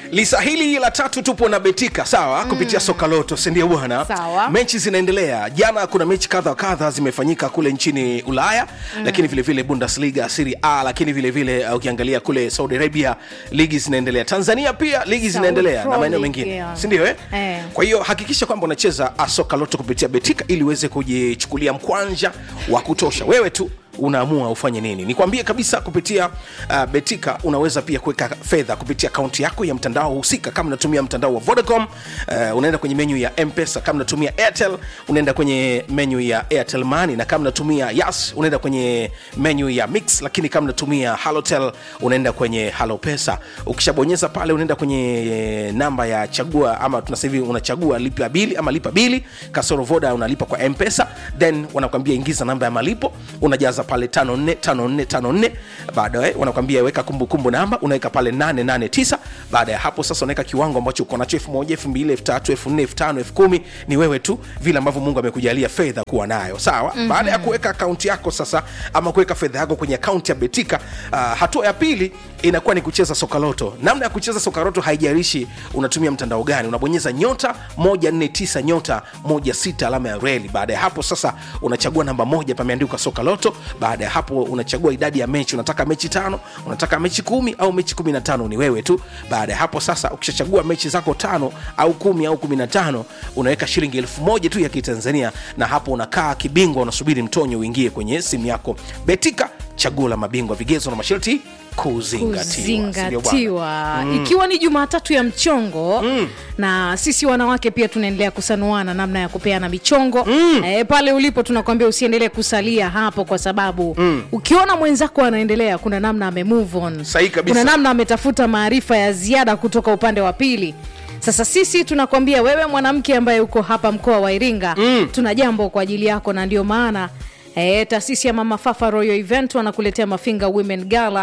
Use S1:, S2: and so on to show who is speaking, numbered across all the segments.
S1: lisa hili la tatu tupo na betika sawa kupitia soka loto sindio bwana
S2: Sawa.
S1: mechi zinaendelea jana kuna mechi kadha wa kadha zimefanyika kule nchini ulaya mm. lakini vile vile bundesliga siri a lakini vile vile uh, ukiangalia kule saudi arabia ligi zinaendelea tanzania pia ligi
S2: Saudi
S1: zinaendelea
S2: Pro
S1: na maeneo
S2: League,
S1: mengine
S2: yeah.
S1: sindio eh?
S2: Eh.
S1: kwa hiyo hakikisha kwamba unacheza uh, soka loto kupitia betika ili uweze kujichukulia mkwanja wa kutosha wewe tu unaamua ufanye nini nikwambie kabisa kupitia uh, betika unaweza pia kuweka fedha kupitia akaunti yako ya mtandao husika kama unatumia mtandao wa vodacom uh, unaenda kwenye menyu ya mpesa kama unatumia airtel unaenda kwenye menyu ya airtel money na kama unatumia yas unaenda kwenye menyu ya mix lakini kama unatumia halotel unaenda kwenye halo pesa ukishabonyeza pale unaenda kwenye namba ya chagua ama tuna sasa hivi unachagua lipa bili ama lipa bili kasoro voda unalipa kwa mpesa then wanakwambia ingiza namba ya malipo unajaza pale 545454 baadaye wanakwambia weka kumbukumbu namba unaweka pale 889 baada ya hapo sasa unaweka kiwango ambacho uko nacho 1000 2000 3000 4000 5000 10000 ni wewe tu vile ambavyo mungu amekujalia fedha kuwa nayo sawa mm-hmm. baada ya kuweka akaunti yako sasa ama kuweka fedha yako kwenye akaunti ya betika uh, hatua ya pili inakuwa ni kucheza sokaloto namna ya kucheza sokaloto haijalishi unatumia mtandao gani unabonyeza nyota 149 nyota 16 alama ya reli baada ya hapo sasa unachagua namba moja pameandikwa sokaloto baada ya hapo unachagua idadi ya mechi unataka mechi tano unataka mechi kumi au mechi kumi na tano ni wewe tu baada ya hapo sasa ukishachagua mechi zako tano au kumi au kumi na tano unaweka shilingi elfu moja tu ya kitanzania na hapo unakaa kibingwa unasubiri mtonyo uingie kwenye simu yako betika chaguo la mabingwa vigezo na masharti kuzingatiwa Sindio bwana?
S2: kuzingatiwa ikiwa ni jumatatu ya mchongo mm. na sisi wanawake pia tunaendelea kusanuana namna ya kupeana michongo mm. e, pale ulipo tunakwambia usiendelee kusalia hapo kwa sababu mm. ukiona mwenzako anaendelea kuna namna ame move on
S1: Sahihi kabisa.
S2: kuna namna ametafuta maarifa ya ziada kutoka upande wa pili sasa sisi tunakwambia wewe mwanamke ambaye uko hapa mkoa wa iringa mm. tuna jambo kwa ajili yako na ndio maana E, taasisi ya mama fafa royal event wanakuletea mafinga women gala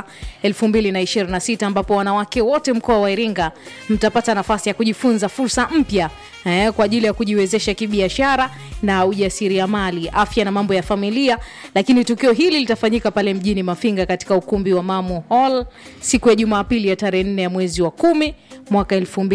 S2: 2026 ambapo wanawake wote mkoa wa iringa mtapata nafasi ya kujifunza fursa mpya e, kwa ajili ya kujiwezesha kibiashara na ujasiriamali afya na mambo ya familia lakini tukio hili litafanyika pale mjini mafinga katika ukumbi wa mamu hall siku ya jumapili ya tarehe 4 ya mwezi wa kumi mwaka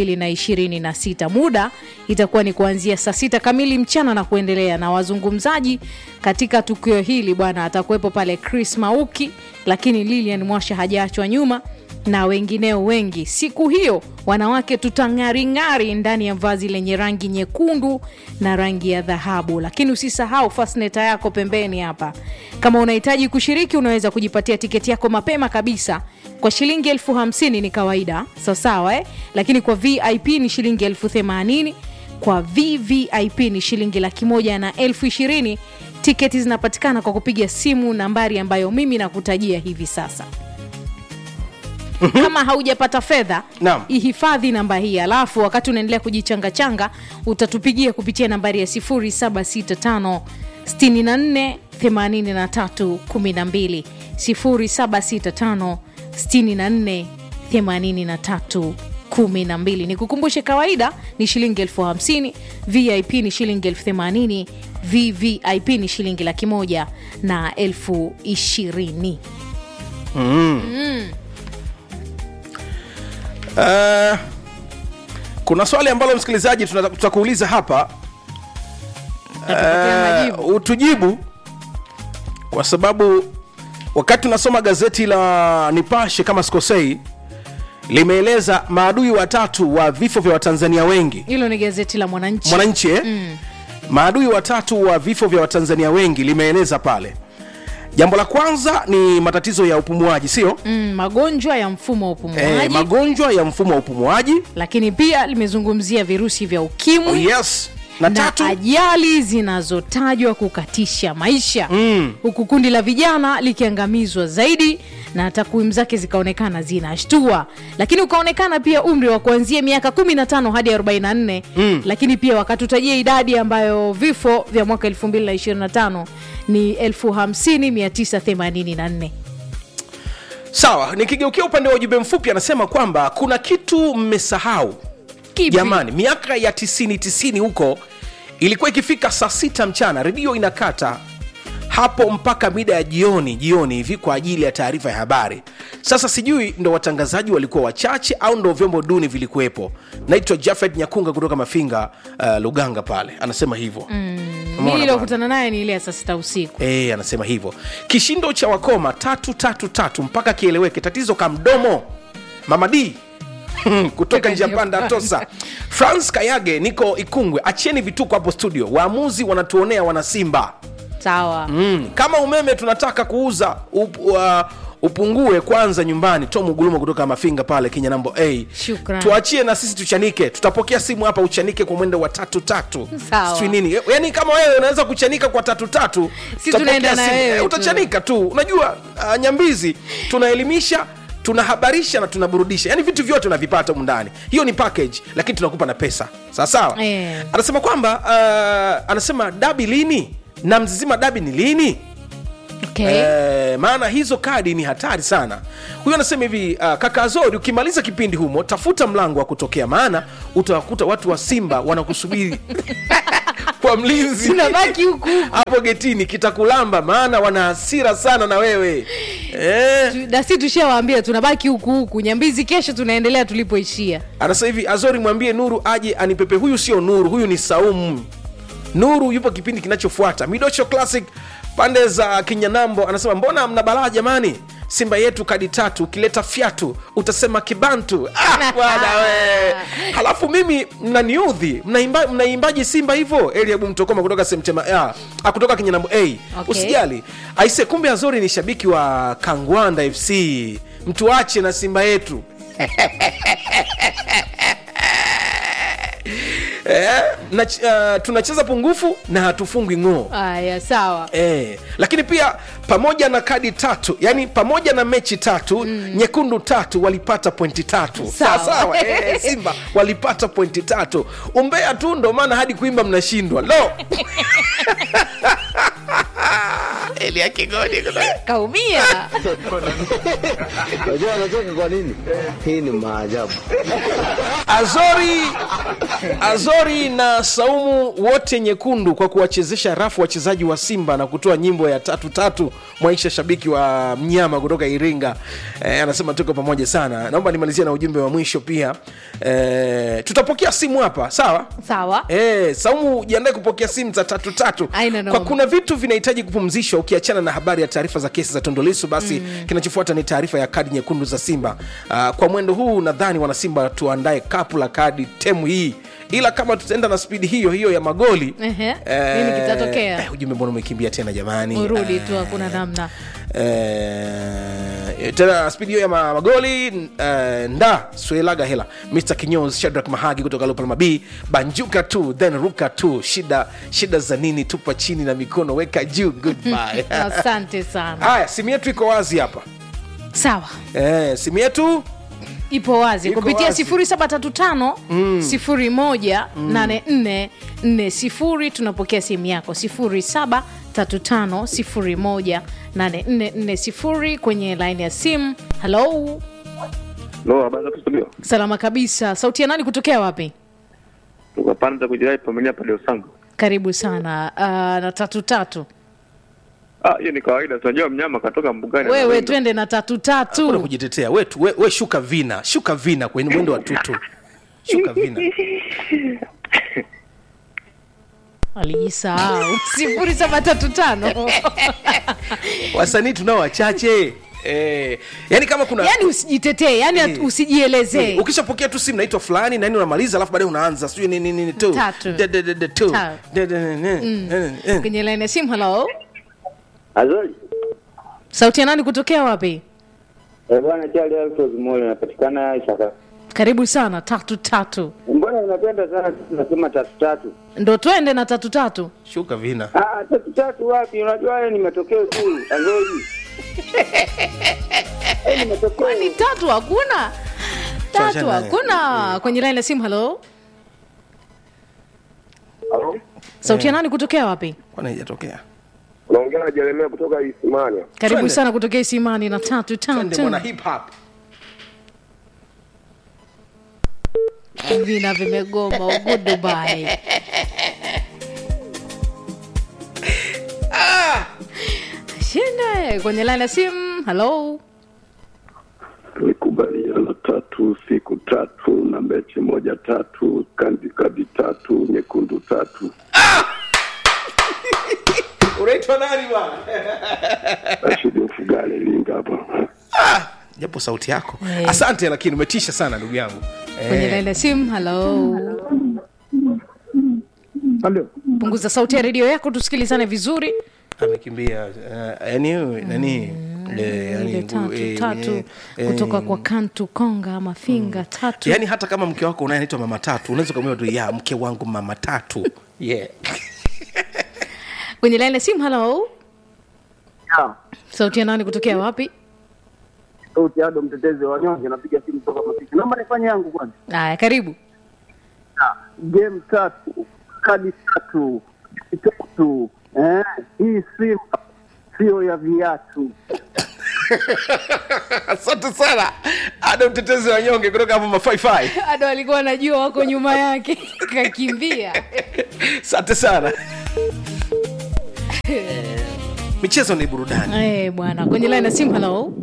S2: 2026 muda itakuwa ni kuanzia saa sita kamili mchana na kuendelea na wazungumzaji katika tukio hili bwana atakuwepo pale chris mauki lakini lilian mwasha hajaachwa nyuma na wengineo wengi siku hiyo wanawake tutang'aring'ari ndani ya vazi lenye rangi nyekundu na rangi ya dhahabu lakini usisahau fasneta yako pembeni hapa kama unahitaji kushiriki unaweza kujipatia tiketi yako mapema kabisa kwa shilingi elfu hamsini ni kawaida sawasawa eh? lakini kwa vip ni shilingi elfu themanini kwa vvip ni shilingi laki moja na elfu ishirini tiketi zinapatikana kwa kupiga simu nambari ambayo mimi nakutajia hivi sasa kama haujapata fedha
S1: Naam.
S2: ihifadhi namba hii alafu wakati unaendelea kujichangachanga utatupigia kupitia nambari ya 765 64 83 12 0765 64 83 12 ni kukumbushe kawaida ni shilingi elfu hamsini vip ni shilingi elfu themanini vvip ni shilingi laki moja na elfu ishirini
S1: Uh, kuna swali ambalo msikilizaji tunata- tutakuuliza hapa
S2: Tatupatia majibu.
S1: uh, utujibu kwa sababu wakati tunasoma gazeti la nipashe kama sikosei limeeleza maadui watatu wa vifo vya watanzania wengi
S2: hilo ni gazeti la mwananchi
S1: mwananchi eh? mm. maadui watatu wa vifo vya watanzania wengi limeeleza pale jambo la kwanza ni matatizo ya upumuaji sio
S2: mm, magonjwa ya mfumo wa upumuaji
S1: eh, magonjwa ya mfumo wa upumuaji
S2: lakini pia limezungumzia virusi vya ukimwi
S1: oh, yes na,
S2: na
S1: tatu
S2: ajali zinazotajwa kukatisha maisha
S1: Mm.
S2: huku kundi la vijana likiangamizwa zaidi na takwimu zake zikaonekana zinashtua lakini ukaonekana pia umri wa kuanzia miaka 15 hadi 44 mm. lakini pia wakatutajia idadi ambayo vifo vya mwaka 2025 ni 50984
S1: sawa nikigeukia upande wa ujumbe mfupi anasema kwamba kuna kitu mmesahau
S2: Kipi?
S1: jamani miaka ya 90 90 huko ilikuwa ikifika saa sita mchana redio inakata hapo mpaka mida ya jioni jioni hivi kwa ajili ya taarifa ya habari sasa sijui ndo watangazaji walikuwa wachache au ndo vyombo duni vilikuwepo naitwa jafet nyakunga kutoka mafinga uh, luganga pale anasema hivyo mm.
S2: mi iliyokutana naye ni ile ya saa sita usiku
S1: E, anasema hivyo kishindo cha wakoma tatu tatu tatu mpaka kieleweke tatizo kamdomo mama d kutoka njia panda tosa france kayage niko ikungwe acheni vituko hapo studio waamuzi wanatuonea wanasimba
S2: sawa
S1: mm. kama umeme tunataka kuuza up, uh, upungue kwanza nyumbani tom ugulumo kutoka mafinga pale kenya nambo a
S2: Shukran.
S1: tuachie na sisi tuchanike tutapokea simu hapa uchanike kwa mwendo wa tatu tatu
S2: Sawa.
S1: Sijui nini yaani kama wewe unaweza kuchanika kwa tatu tatu
S2: Si
S1: tutapokea
S2: tunaenda na
S1: simu.
S2: wewe
S1: Eh,
S2: tu.
S1: utachanika tu unajua uh, nyambizi tunaelimisha tunahabarisha na tunaburudisha yaani vitu vyote unavipata humu ndani hiyo ni package lakini tunakupa na pesa sawasawa
S2: Eh.
S1: anasema kwamba uh, anasema dabi lini na mzizima dabi ni lini
S2: okay.
S1: Eh, maana hizo kadi ni hatari sana huyu anasema hivi uh, kaka azori ukimaliza kipindi humo tafuta mlango wa kutokea maana utawakuta watu wa simba wanakusubiri kwa mlinzi
S2: tunabaki huku huku.
S1: hapo getini kitakulamba maana wana hasira sana na wewe eh.
S2: Tu- na si tushawaambia tunabaki huku huku nyambizi kesho tunaendelea tulipoishia
S1: anasema hivi azori mwambie nuru aje anipepe huyu sio nuru huyu ni saumu nuru yupo kipindi kinachofuata midocho classic pande za kinyanambo anasema mbona mna balaa jamani simba yetu kadi tatu ukileta fyatu utasema kibantu ah, bwana we halafu mimi mnaniudhi mnaimba- mnaimbaje simba hivyo eliabu mtokoma kutoka semtema ah, ah, kutoka kinyanambo a hey,
S2: Okay.
S1: usijali aise kumbe azori ni shabiki wa kangwanda fc mtuache na simba yetu eh, na, uh, tunacheza pungufu na hatufungwi ng'oo
S2: aya sawa
S1: Eh, lakini pia pamoja na kadi tatu yani pamoja na mechi tatu mm. nyekundu tatu walipata pointi tatu
S2: Sawa.
S1: sawa sawa eh, simba walipata pointi tatu umbea tu ndo maana hadi kuimba mnashindwa lo elia kigodi
S2: kaumia
S3: Unajua anacheka kwa nini? Hii ni maajabu.
S1: azori azori na saumu wote nyekundu kwa kuwachezesha rafu wachezaji wa simba na kutoa nyimbo ya tatu tatu mwaisha shabiki wa mnyama kutoka iringa eh, anasema tuko pamoja sana naomba nimalizie na ujumbe wa mwisho pia eh, tutapokea simu hapa sawa
S2: sawa
S1: Eh, saumu jiandae kupokea simu za tatu tatu
S2: Haina noma.
S1: kwa kuna vitu vinahitaji kupumzishwa ukiachana na habari ya taarifa za kesi za tondolisu basi mm. kinachofuata ni taarifa ya kadi nyekundu za simba uh, kwa mwendo huu nadhani wanasimba tuandae kapu la kadi temu hii ila kama tutaenda na spidi hiyo hiyo ya magoli
S2: Ehe, nini kitatokea?
S1: eh, ujumbe mbona umekimbia tena jamani
S2: urudi
S1: Eh,
S2: tu hakuna namna
S1: Eh, tena spidi hiyo ya ma- magoli eh, nda swelaga hela mr kinyos shadrak mahagi kutoka lopalma b banjuka tu then ruka tu shida shida za nini tupa chini na mikono weka juu goodbye
S2: asante sana
S1: haya simu yetu iko wazi hapa
S2: sawa
S1: eh, simu yetu
S2: ipo wazi
S1: Iko
S2: kupitia
S1: wazi.
S2: 735 01 84 40 tunapokea simu yako 735 01 kwenye laini ya simu halo
S4: Lo, habari za studio.
S2: salama kabisa sauti ya nani kutokea wapi
S4: Tukapanda kujirai pamenia pale Usangu.
S2: karibu sana uh, na tatu tatu
S4: Ah, hiyo ni kawaida. Tunajua mnyama katoka mbugani.
S2: wewe
S4: anawinda.
S2: twende na tatu
S1: kuna
S2: tatu
S1: kujitetea we, tu- we, we shuka vina shuka vina kwenye mwendo wa tutu shuka vina
S2: alijisahau sifuri saba tatu tano
S1: wasanii tunao wachache eh, yani kama kuna
S2: yani usijitetee yani
S1: Eh.
S2: usijielezee
S1: ukishapokea tu simu naitwa fulani nani unamaliza alafu baadaye unaanza sijui nini nini tu
S2: Tatu.
S1: De- de- de- de- tu.
S2: Tatu.
S1: De- de- de- de- de-
S2: kwenye laini ya simu halo
S3: Azori.
S2: sauti ya nani kutokea wapi
S3: Eh, bwana Charlie Alfred Moyo napatikana Isaka.
S2: karibu sana tatu tatu
S3: Mbona unapenda sana sisi tunasema tatu tatu?
S2: ndo twende na tatu tatu
S1: shuka vina
S3: Ah, tatu tatu wapi? Unajua haya ni matokeo tu. Azori. Eh, ni matokeo.
S2: ni tatu hakuna tatu
S1: Tuachane naye.
S2: hakuna kwenye laini ya simu halo
S3: Halo?
S2: sauti ya nani kutokea wapi
S1: kwana ijatokea
S5: unaongea na Jeremia kutoka Isimania.
S2: karibu
S1: Twende.
S2: sana kutokea isimani na tatu
S1: twende
S2: tatu
S1: mwana hip hop
S2: vina vimegoma ugu dubai Eh, kwenye line ya simu halo
S6: tulikubaliana tatu siku tatu na mechi moja tatu kandi kadi tatu nyekundu tatu
S1: unaitwa nani bwana
S6: Rashidi Mfugale Iringa hapa.
S1: japo sauti yako
S2: Eh.
S1: asante lakini umetisha sana ndugu yangu
S2: kwenye
S1: Eh,
S2: line ya simu halo
S7: Halo.
S2: punguza sauti ya redio yako tusikilizane vizuri
S1: amekimbia eh, yani nani eh, yani,
S2: ile tatu
S1: eh,
S2: tatu
S1: eh, eh,
S2: kutoka kwa kantu konga mafinga tatu
S1: yaani hata kama mke wako unaye anaitwa mama tatu unaweza ukamwambia tu ya mke wangu mama tatu yeah.
S2: kwenye line ya simu halo
S7: Ya,
S2: sauti ya nani kutokea wapi
S7: sauti Ado mtetezi wa wanyonge napiga simu kutoka Masisi. Naomba nifanye yangu kwanza.
S2: aya karibu
S7: Ya, Game tatu, kadi tatu, tatu. Eh, hii simu sio ya viatu.
S1: asante sana ada mtetezi wa nyonge kutoka hapo mafaifai
S2: ado alikuwa anajua wako nyuma yake kakimbia
S1: asante sana michezo ni burudani
S2: Eh, bwana kwenye line ya simu halo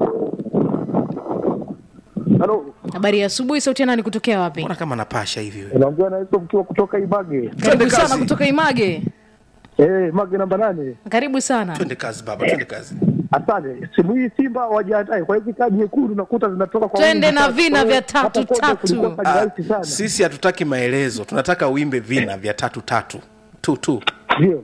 S7: Halo.
S2: habari ya asubuhi sauti ya nani kutokea wapi
S1: mbona kama napasha hivi we?
S7: Unaongea na Yusuf mkiwa kutoka Ibage.
S2: karibu sana
S1: kazi.
S2: kutoka image
S7: Eh, Mage namba nane.
S2: karibu sana
S1: twende kazi baba twende kazi
S7: Asante. Simu hii Simba wajiandae kwa hizi kadi nyekundu nakuta zinatoka kwa
S2: Twende
S7: wingi
S2: na
S7: tatu.
S2: vina
S7: Kwa hiyo,
S2: vya tatu,
S7: hapo kote
S2: tatu.
S7: kulikuwa kadi
S1: Ah,
S7: rahisi sana.
S1: sisi hatutaki maelezo tunataka uimbe vina vya tatu tatu tu tu
S7: Ndio.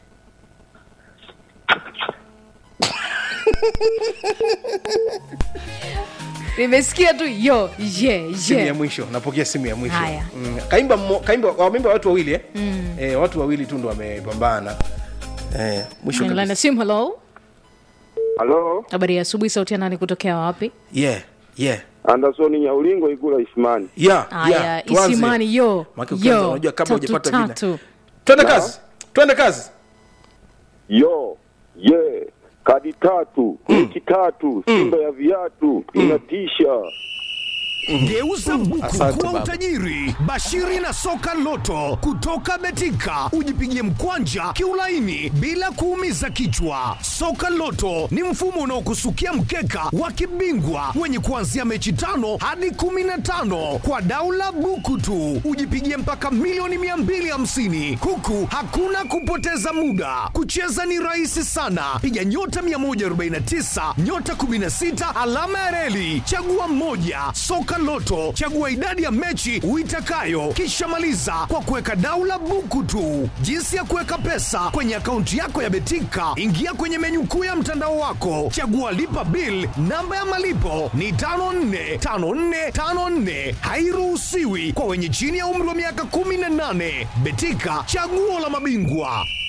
S2: nimesikia tu yo ye
S1: simu ya
S2: ye
S1: mwisho napokea simu ya mwisho
S2: Haya.
S1: mm. kaimba mmo- kaimba wameimba watu wawili eh? Mm. Eh, watu wawili tu ndo wamepambana eh, mwisho
S2: kwenye line ya
S1: kabisa.
S2: simu halo
S5: Halo,
S2: habari ya asubuhi sauti ya nani kutokea wapi
S1: yeah yeah
S5: Anderson Nyaulingo Igula Isimani.
S1: yeah
S2: haya
S1: yeah tuanze.
S2: isimani yo
S1: Maana ukianza
S2: yo
S1: unajua kabla
S2: tatu
S1: hujapata vina.
S2: tatu
S1: twende kazi twende kazi
S5: Yo, ye, kadi tatu, mechi tatu, Simba ya viatu, inatisha.
S8: Geuza buku
S1: Asante
S8: kuwa
S1: baba.
S8: utajiri. Bashiri na soka loto kutoka Betika, ujipigie mkwanja kiulaini bila kuumiza kichwa. Soka loto ni mfumo unaokusukia mkeka wa kibingwa wenye kuanzia mechi tano hadi kumi na tano kwa daula buku tu, ujipigie mpaka milioni 250 huku hakuna kupoteza muda. Kucheza ni rahisi sana, piga nyota 149 nyota 16 alama ya reli, chagua mmoja. Soka Loto, chagua idadi ya mechi uitakayo, kisha maliza kwa kuweka daula buku tu. Jinsi ya kuweka pesa kwenye akaunti yako ya Betika, ingia kwenye menyu kuu ya mtandao wako, chagua lipa bill. Namba ya malipo ni 545454, hairuhusiwi kwa wenye chini ya umri wa miaka 18. Betika, chaguo la mabingwa.